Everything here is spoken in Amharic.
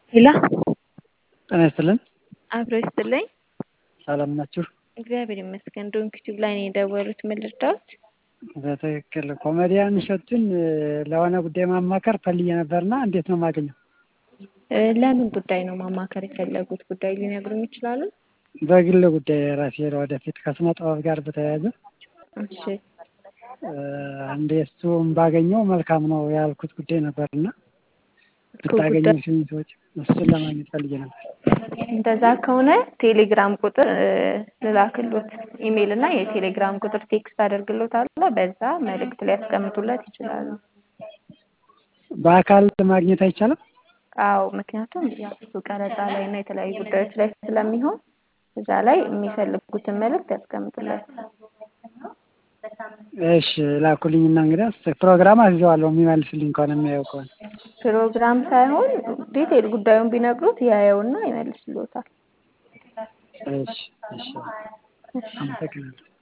ሄሎ ጤና ይስጥልን። አብሮ ይስጥልኝ። ሰላም ናችሁ? እግዚአብሔር ይመስገን። ዶንክ ቲዩብ ላይ ነው የደወሉት። ምን ልርዳዎት? በትክክል ኮሜዲያን እሸቱን ለሆነ ጉዳይ ማማከር ፈልጌ ነበርና እንዴት ነው የማገኘው? እ ለምን ጉዳይ ነው ማማከር የፈለጉት? ጉዳይ ሊነግሩኝ ይችላሉ? በግል ጉዳይ ራሴ ወደፊት ከስነ ጥበብ ጋር በተያያዘ እሺ እ አንዴ እሱን ባገኘው መልካም ነው ያልኩት ጉዳይ ነበርና ብታገኙ ሲሉኝ ሰዎች እሱን ለማግኘት ፈልጌ ነበር። እንደዛ ከሆነ ቴሌግራም ቁጥር እ ልላክሎት ኢሜይል እና የቴሌግራም ቁጥር ቴክስት አደርግሎታለሁ። በዛ መልእክት ሊያስቀምጡለት ይችላሉ። በአካል ማግኘት አይቻልም? አዎ ምክንያቱም ያው እሱ ቀረጻ ላይ እና የተለያዩ ጉዳዮች ላይ ስለሚሆን እዛ ላይ የሚፈልጉትን መልእክት ያስቀምጡለት። እሺ ላኩልኝና እንግዲያስ ፕሮግራም አስይዘዋለሁ የሚመልስልኝ ከሆነ የሚያየው ከሆነ ፕሮግራም ሳይሆን ዲቴል ጉዳዩን ቢነግሩት ያየውና ይመልስልዎታል። እሺ እሺ አመሰግናለሁ።